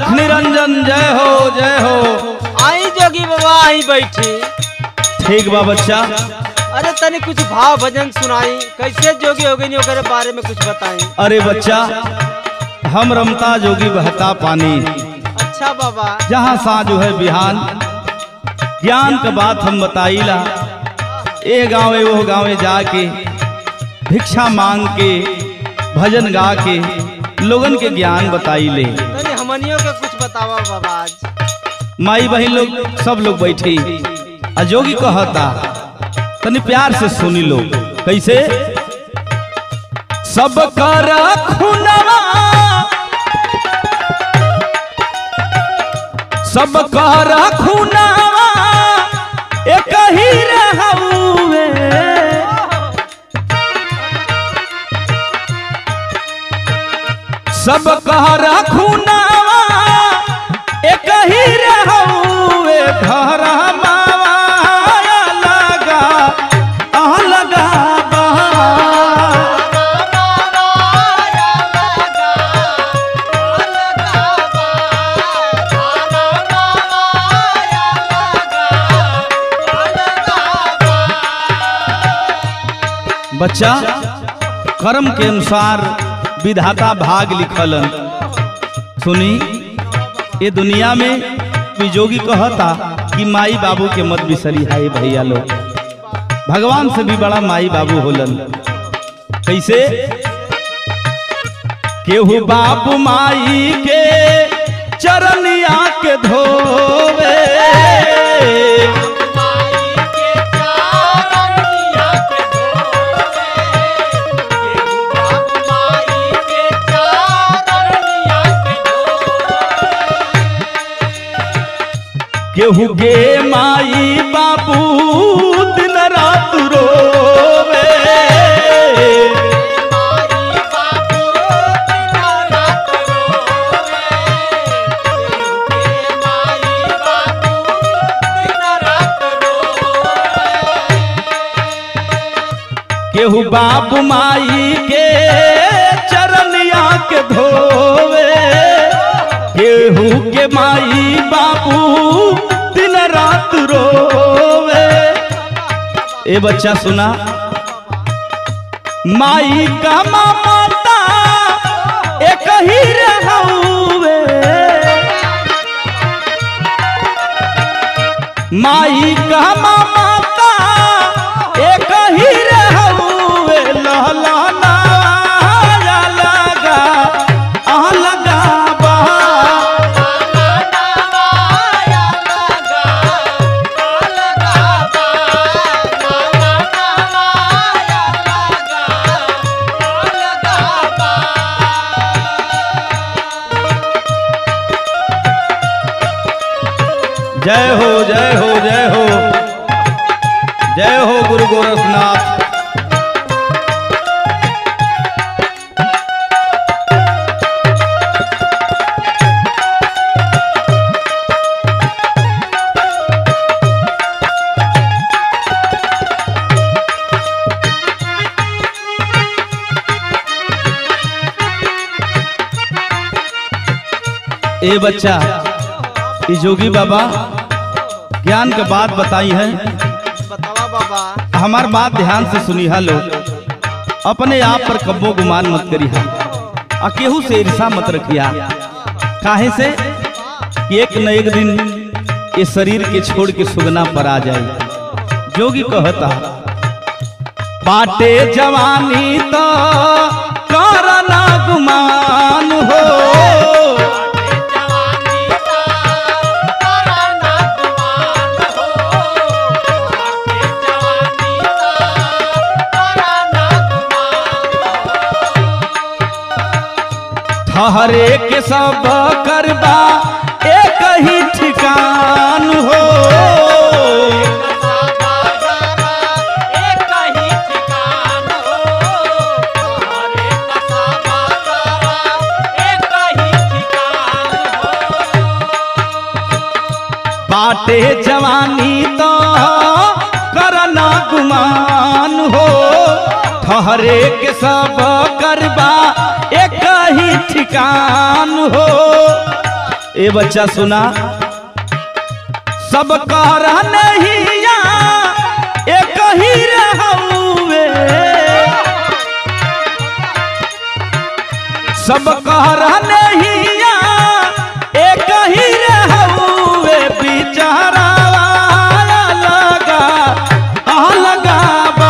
लख निरंजन जय हो जय हो आई जोगी बाबा आई बैठी ठीक बा बच्चा अरे तनी कुछ भाव भजन सुनाई कैसे जोगी हो गई ओकरे बारे में कुछ बताई अरे बच्चा हम रमता जोगी बहता पानी अच्छा बाबा जहाँ साँझ है बिहान ज्ञान का बात हम बताईला ए गाँवे वो गाँवे जाके भिक्षा मांग के भजन गा के लोगन के ज्ञान बताई ले तनी हमनियों के कुछ बतावा बाबा आज माई बहन लोग सब लोग बैठे आ जोगी कहता तनी प्यार से सुनी लो कैसे सब कर खुनवा सब कर खुनवा एक ही रहउए सब कहर खुनावा एक ही रहउए घर माया लगा अह लगा बा बच्चा कर्म के अनुसार विधाता भाग लिखलन सुनी ये दुनिया में कोई जोगी कहता कि माई बाबू के मत बिसरी हाय भैया लोग भगवान से भी बड़ा माई बाबू होलन कैसे केहू बाबू माई के चरनिया के धोवे केहू गे माई बाबू दिन रात रोवे केहू बाबू माई के चरनिया के धोवे केहू के माई बाबू दिन रात रोवे ए बच्चा सुना माई का ममता एक ही रहउए माई का ममता एक ही रहउए लहलाना लगा आह लगा बा जय हो जय हो जय हो जय हो गुरु गोरखनाथ ए बच्चा ये जोगी बाबा ज्ञान के बात बताई है बतावा बाबा हमार बात ध्यान से सुनी हा लोग अपने आप पर कब्बो गुमान मत करी हा आ केहू से ईर्षा मत रखिया काहे से कि एक न एक दिन ये शरीर के छोड़ के सुगना पर आ जाए जोगी कहता बाटे जवानी तो करना गुमान हो ठहरे के सब करबा एक ही ठिकान हो बाटे जवानी तो करना गुमान हो ठहरे के सब करबा एक ही ठिकान हो ए बच्चा सुना सब कर नहिया एक ही रहउए सब कर नहिया एक ही रहउए बिचारा लगा आ लगा बा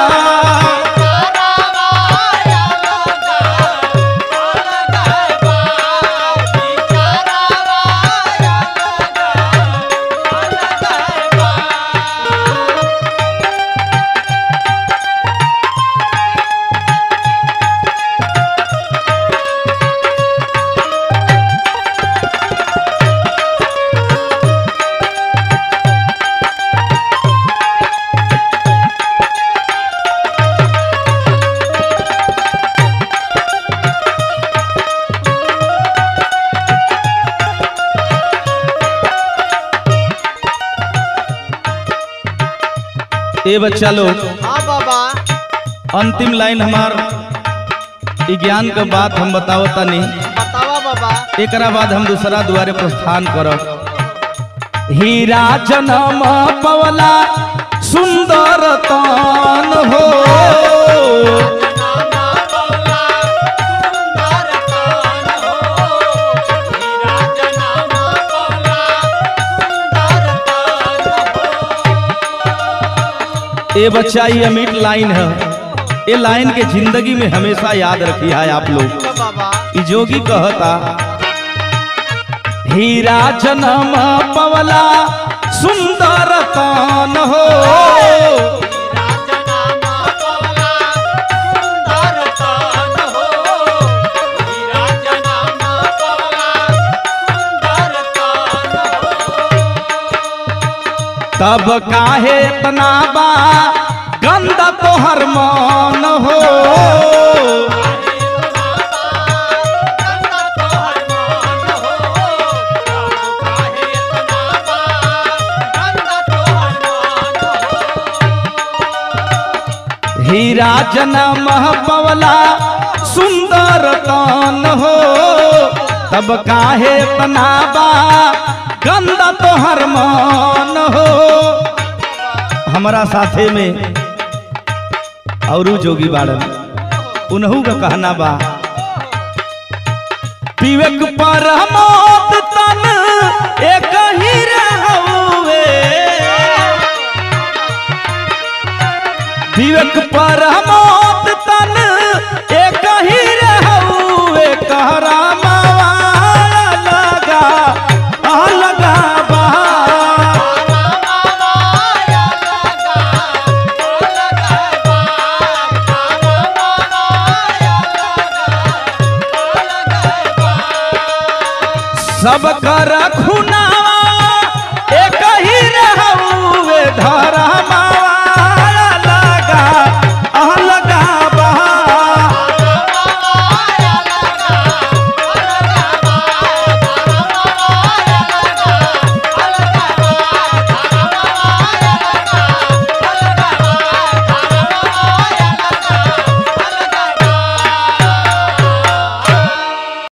ए बच्चा लोग हाँ बाबा अंतिम लाइन हमार ई ज्ञान के बात हम बताओ तनी बतावा बाबा एकरा बाद हम दूसरा द्वारे प्रस्थान करब हीरा जनम पवला सुंदर तान हो ए बच्चा ये अमिट लाइन है ये लाइन के जिंदगी में हमेशा याद रखी है आप लोग बाबा ई जोगी कहता हीरा जनम पवला सुंदर तान हो तब काहे तनाबा गंदा तोहर मान हो हीरा जनम पवला सुंदर तान हो तब काहे तनाबा गंदा तोहर मान हो हमारा साथे में औरू जोगी बाड़न उनहू का कहना बा विवेक पर मौत तन एक ही रहउए विवेक पर मौत तन एक ही रहउए कहरा मावा लगा आ लगा बा सब कर खून